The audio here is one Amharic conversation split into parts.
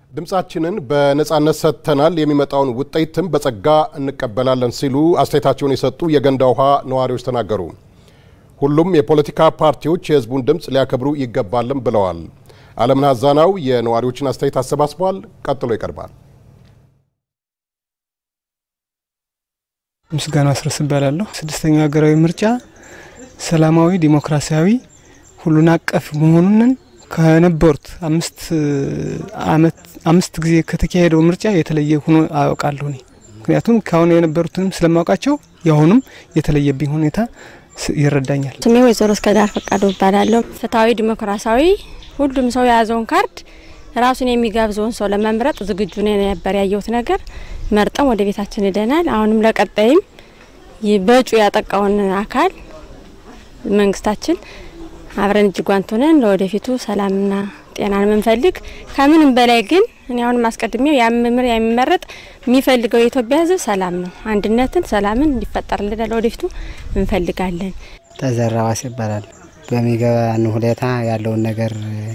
ድምፃችንን በነፃነት ሰጥተናል፣ የሚመጣውን ውጤትም በጸጋ እንቀበላለን ሲሉ አስተያየታቸውን የሰጡ የገንዳ ውሃ ነዋሪዎች ተናገሩ። ሁሉም የፖለቲካ ፓርቲዎች የሕዝቡን ድምፅ ሊያከብሩ ይገባልም ብለዋል። አለምነህ አዛናው የነዋሪዎችን አስተያየት አሰባስቧል። ቀጥሎ ይቀርባል። ምስጋና አስረስ እባላለሁ። ስድስተኛው ሀገራዊ ምርጫ ሰላማዊ፣ ዲሞክራሲያዊ፣ ሁሉን አቀፍ መሆኑንን ከነበሩት አምስት አመት አምስት ጊዜ ከተካሄደው ምርጫ የተለየ ሆኖ አውቃለሁ እኔ ምክንያቱም ካሁን የነበሩትንም ስለማውቃቸው የአሁኑም የተለየብኝ ሁኔታ ይረዳኛል። ስሜ ወይዘሮ እስከዳር ፈቃዱ እባላለሁ። ፍትሐዊ ዲሞክራሲያዊ ሁሉም ሰው የያዘውን ካርድ ራሱን የሚጋብዘውን ሰው ለመምረጥ ዝግጁ ነበር ያየሁት ነገር መርጠን ወደ ቤታችን ሄደናል። አሁንም ለቀጣይም በእጩ ያጠቃውን አካል መንግስታችን አብረን እጅ ጓንት ሆነን ለወደፊቱ ሰላምና ጤናን የምንፈልግ ከምንም በላይ ግን እኔ አሁንም አስቀድሜው ያምምር የሚመረጥ የሚፈልገው የኢትዮጵያ ሕዝብ ሰላም ነው። አንድነትን፣ ሰላምን እንዲፈጠርልን ለወደፊቱ እንፈልጋለን። ተዘራ ዋስ ይባላል። በሚገባን ሁኔታ ያለውን ነገር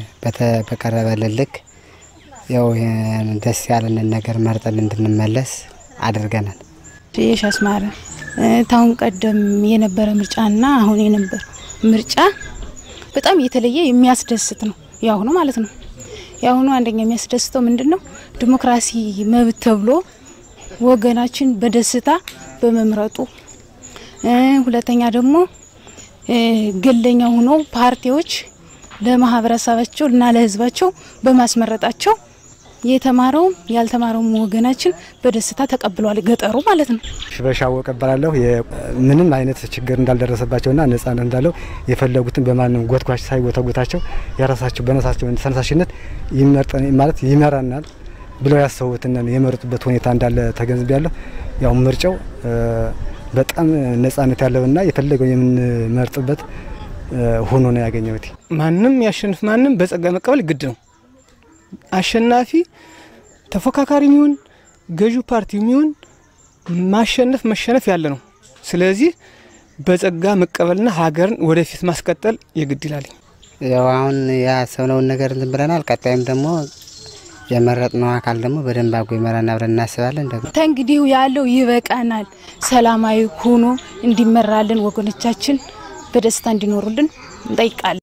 በቀረበልን ልክ ያው ደስ ያለንን ነገር መርጠን እንድንመለስ አድርገናል። የሽ አስማረ ታሁን ቀደም የነበረ ምርጫና አሁን የነበር ምርጫ በጣም የተለየ የሚያስደስት ነው። ያሁኑ ማለት ነው። ያሁኑ አንደኛ የሚያስደስተው ምንድን ነው? ዲሞክራሲ መብት ተብሎ ወገናችን በደስታ በመምረጡ፣ ሁለተኛ ደግሞ ገለኛ ሆኖ ፓርቲዎች ለማህበረሰባቸው እና ለህዝባቸው በማስመረጣቸው የተማረውም ያልተማረውም ወገናችን በደስታ ተቀብሏል። ገጠሩ ማለት ነው። ሽበሻ አወቀ እባላለሁ። ምንም አይነት ችግር እንዳልደረሰባቸውና ነጻነት እንዳለው የፈለጉትን በማንም ጎትጓች ሳይጎተጉታቸው የራሳቸው በነሳቸው ተነሳሽነት ይመርጠን ማለት ይመራናል ብለው ያሰቡትን የመረጡበት ሁኔታ እንዳለ ተገንዝቤያለሁ። ያው ምርጫው በጣም ነጻነት ያለውና የፈለገው የምንመርጥበት ሆኖ ነው ያገኘሁት። ማንም ያሸንፍ ማንም በጸጋ መቀበል ግድ ነው። አሸናፊ ተፎካካሪ የሚሆን ገዢው ፓርቲ የሚሆን ማሸነፍ መሸነፍ ያለ ነው። ስለዚህ በጸጋ መቀበልና ሀገርን ወደፊት ማስቀጠል የግድ ይላል። ያው አሁን ያሰብነውን ነገር እንትን ብለናል። ቀጣይም ደግሞ የመረጥነው አካል ደግሞ በደንብ አጎ ይመራና ብለን እናስባለን። ደግሞ ተንግዲሁ ያለው ይበቃናል። ሰላማዊ ሆኖ እንዲመራልን ወገኖቻችን በደስታ እንዲኖሩልን እንጠይቃለን።